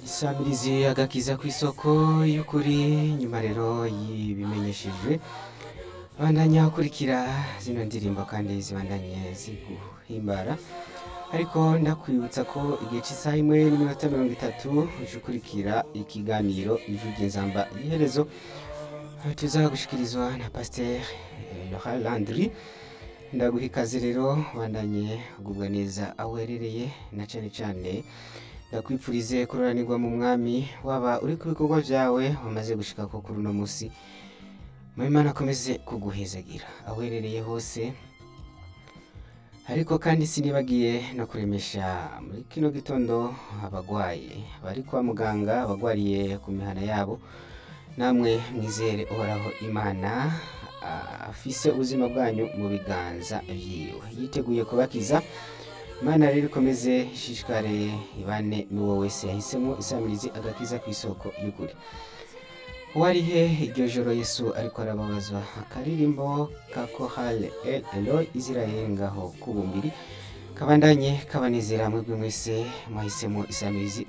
isamirizi agakiza ku isoko y'ukuri nyuma rero y'ibimenyeshejwe bandanya ukurikira zino ndirimbo kandi zibandanye ziguhimbara ariko ndakwibutsa ko igihe cy'isaha imwe n'iminota mirongo itatu uje ukurikira ikiganiro ijwi ry'inzamba iherezo tuzagushikirizwa na pasiteri Laurent Landry ndaguha ikaze rero bandanye ugubwa neza aho uherereye na cyane cyane ndakwipfurize kuroranirwa mu mwami waba uri ku bikorwa byawe wamaze gushika ko kuri uno munsi mu Imana akomeze kuguhezagira aho uherereye hose ariko kandi sinibagiye no kuremesha muri kino gitondo abagwayi bari kwa muganga abagwariye ku mihana yabo namwe mwizere uhoraho imana ah, afise ubuzima bwanyu mu biganza vyiwe yiteguye kubakiza imana rero ikomeze ishishikare ibane n'uwo wese yahisemo isamirizi agakiza ku isoko y'ukuri wari he iryo joro yesu ariko arababazwa akaririmbo ka kohale el eloi israel ngaho kubumbiri kabandanye kabanezera mwebwe mwese mwahisemo isamirizi